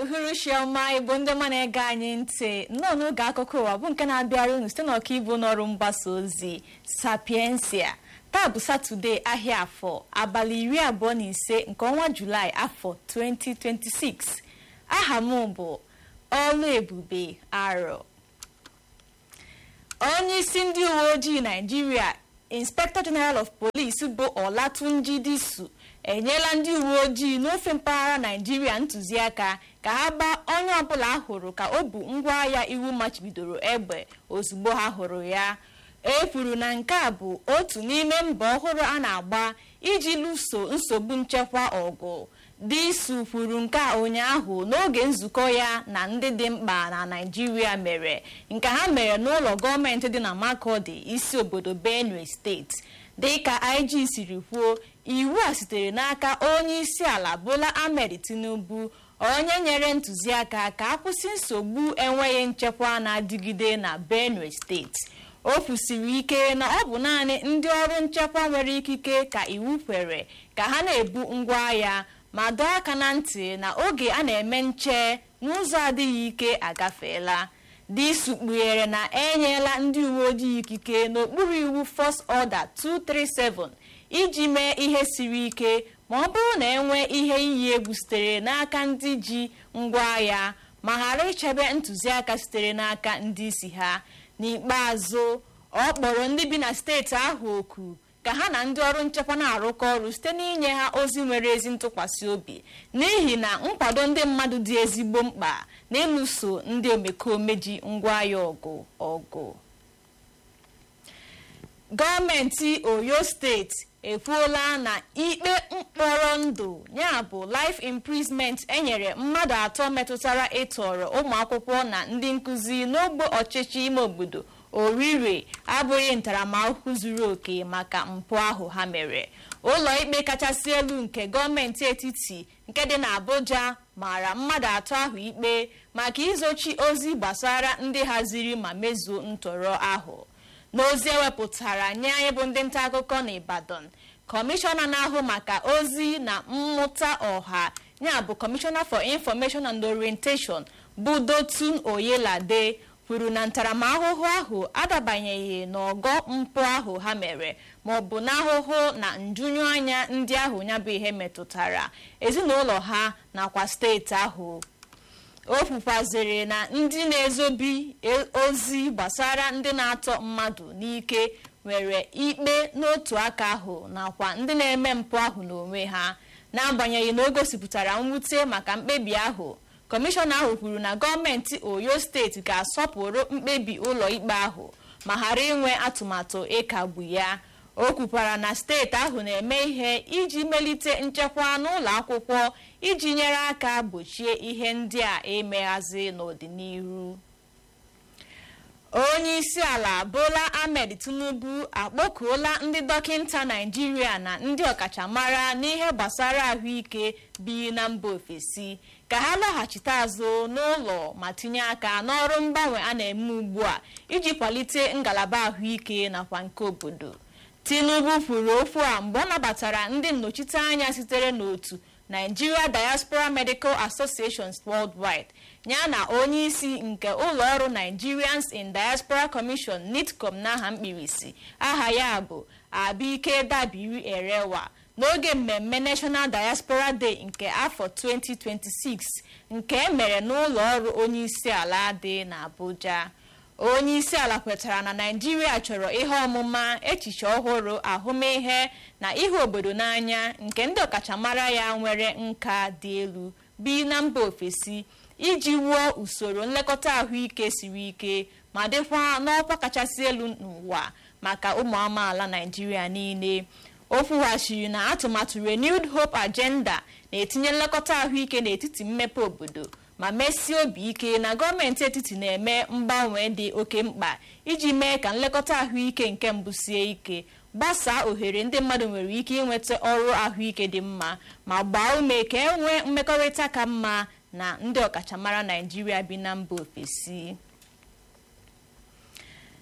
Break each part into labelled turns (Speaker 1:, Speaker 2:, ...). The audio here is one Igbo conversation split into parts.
Speaker 1: uhuruchi ọma igbo ndị ọma na-ege anyị ntị nnọọ n'oge akụkọ ụwa bụ nke na-abịara unu site n'ọkaibu n'ọrụ mgbasa ozi sapiensia taa bụ satọde ahịa afọ abalị iri abụọ na ise nke ọnwa julaị afọ 2026 aha m bụ ọlụ ebube arọ onye isi ndị uwe ojii naijiria inspector general of police bụ olatunji disu enyela ndị uwe ojii n'ofe mpaghara naijiria ntụziaka ka ha gbaa onye ọbụla hụrụ ka o bu ngwaahịa iwu machibidoro egbe ozugbo ha hụrụ ya e kwuru na nke a bụ otu n'ime mbọ ọhụrụ a na-agba iji lụso nsogbu nchekwa ọgụ disu kwuru nke a ụnyaahụ n'oge nzukọ ya na ndị dị mkpa na naijiria mere nke ha mere n'ụlọ gọọmenti dị na makodi isi obodo benue steeti dịka ig siri kwuo iwu a sitere n'aka onye isi ala bola ahmed tinubu onye nyere ntụziaka ka akwụsị nsogbu enweghị nchekwa na-adịgide na benue steeti o kwusiri ike na ọ bụ naanị ndị ọrụ nchekwa nwere ikike ka iwu kwere ka ha na-ebu ngwaahịa ma dọọ aka na ntị na oge a na-eme nche n'ụzọ adịghị ike agafeela disu kpughere na enyela ndị uwe ojii ikike n'okpuru iwu First Order 237 iji mee ihe siri ike ma ọ bụrụ na enwee ihe iyi egwu sitere n'aka ndị ji ngwaahịa ma ghara ichebe ntụziaka sitere n'aka ndị isi ha n'ikpeazụ ọ kpọrọ ndị bi na steeti ahụ oku ka ha na ndị ọrụ nchekwa na-arụkọ ọrụ site n'inye ha ozi nwere ezi ntụkwasị obi n'ihi na nkwado ndị mmadụ dị ezigbo mkpa n'ịlụso ndị omekome ji ngwaahịa ọgụ ọgụ gọọmenti oyo steeti ekwuola na ikpe mkpọrọ ndụ ya bụ life imprisonment enyere mmadụ atọ metụtara ịtọrọ ụmụ akwụkwọ na ndị nkụzi n'ogbe ọchịchị ime obodo orire abụghị ntaramahụhụ zuru oke maka mpụ ahụ ha mere ụlọ ikpe kachasị elu nke gọọmenti etiti nke dị n'Abuja mara mmadụ atọ ahụ ikpe maka izochi ozi gbasara ndị haziri ma mezuo ntọrọ ahụ n'ozi ewepụtara nye anyị bụ ndị nta akụkọ n'Ibadan kọmishọna na-ahụ maka ozi na mmụta ọha ya bụ kọmishọna for information and orientation bụ Dotun Oyelade kwuru na ntaramahụhụ ahụ adabanyeghị n'ọgọ mpụ ahụ ha mere ma ọ bụ n'ahụhụ na njunyu anya ndị ahụ ya bụ ihe metụtara ezinụlọ ha nakwa steeti ahụ o kwukwaziri na ndị na-ezobi ozi gbasara ndị na-atọ mmadụ n'ike nwere ikpe n'otu aka ahụ nakwa ndị na-eme mpụ ahụ n'onwe ha n'agbanyeghị na o gosipụtara mwute maka mkpebi ahụ kọmishọna ahụ kwuru na gọọmenti oyo steeti ga-asọpụrụ mkpebi ụlọ ikpe ahụ ma ghara inwe atụmatụ ịkagbu ya o kwukwara na steeti ahụ na-eme ihe iji melite nchekwa n'ụlọ akwụkwọ iji nyere aka gbochie ihe ndị a emeghazi n'ọdịnihu onye isi ala bola ahmed tinubu akpọkuola ndị dọkịta naijiria na ndị ọkachamara n'ihe gbasara ahụike bi na mba ofesi ka ha laghachite azụ n'ụlọ ma tinye aka n'ọrụ mgbanwe a na-eme ugbu a iji kwalite ngalaba ahụike nakwa nke obodo tinubu kwuru okwu a mgbe ọ nabatara ndị nnọchiteanya sitere n'otu nigeria diaspora medical associations worldwide ya na onye isi nke ụlọọrụ nigerians in diaspora commission nitcom n'aha mkpirisi aha ya bụ abike dabiri erewa n'oge mmemme national diaspora day nke afọ 2026 nke emere n'ụlọ ọrụ onye isi ala dị n'abuja onye isi ala kwetara na naijiria chọrọ ihe ọmụma echiche ọhụrụ ahụmịhe na ihe obodo n'anya nke ndị ọkachamara ya nwere nka dị elu bi na mba ofesi iji wuo usoro nlekọta ahụike siri ike ma dịkwa n'ọkwa kachasị elu n'ụwa maka ụmụ amaala naijiria niile o kwughachiri na atụmatụ renewed hope agenda na-etinye nlekọta ahụike n'etiti mmepe obodo ma mesie obi ike na gọọmenti etiti na-eme mgbanwe dị oke mkpa iji mee ka nlekọta ahụike nke mbụ sie ike gbasaa ohere ndị mmadụ nwere ike inweta ọrụ ahụike dị mma ma gbaa ume ka e nwee mmekọrịta ka mma na ndị ọkachamara naijiria bi na mba ofesi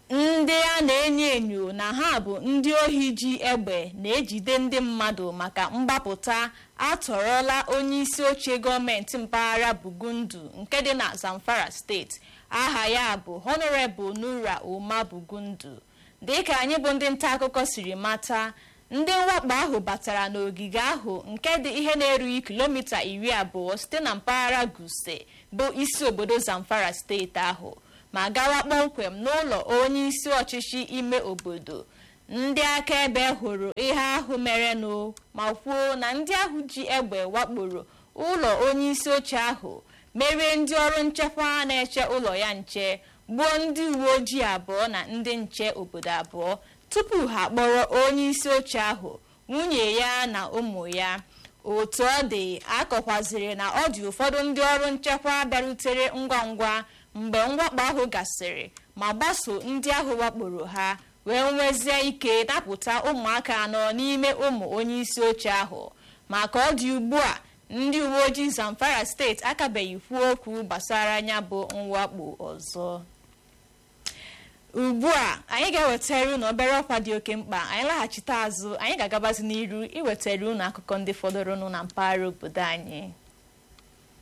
Speaker 1: ndị a na-enyo enyo na ha bụ ndị ohi ji egbe na-ejide ndị mmadụ maka mgbapụta atọrọla onye isi oche gọọmenti mpaghara bugundu nke dị na zamfara steeti aha ya bụ honorable nura uma bugundu dịka anyị bụ ndị nta akụkọ siri mata ndị mwakpo ahụ batara n'ogige ahụ nke dị ihe na-erughị kilomita iri abụọ site na mpaghara guse bụ isi obodo zamfara steeti ahụ ma gawa kpọmkwem n'ụlọ onye isi ọchịchị ime obodo ndị akaebe hụrụ ihe ahụ merenụ ma kwuo na ndị ahụ ji egbe wakporo ụlọ onye isi oche ahụ merie ndị ọrụ nchekwa na-eche ụlọ ya nche gbuo ndị uwe ojii abụọ na ndị nche obodo abụọ tupu ha kpọrọ onye isi oche ahụ nwunye ya na ụmụ ya otu ọ dị akọkwaziri na ọ dị ụfọdụ ndị ọrụ nchekwa bịarutere ngwa ngwa mgbe mwakpo ahụ gasịrị ma gbaso ndị ahụ wakporo ha wee nwezie ike napụta ụmụaka anọ n'ime ụmụ onye isi oche ahụ maka ọ dị ugbu a ndị uwe ojii zamfara steeti akabeghị kwuo okwu gbasara ya bụ mwakpo ọzọ ugbu a anyị ga-ewetara unu obere ọkwa dị oke mkpa anyị laghachite azụ anyị ga-agabazi n'iru iwetara unu akụkọ ndị fọdụrụnụ na mpaghara obodo anyị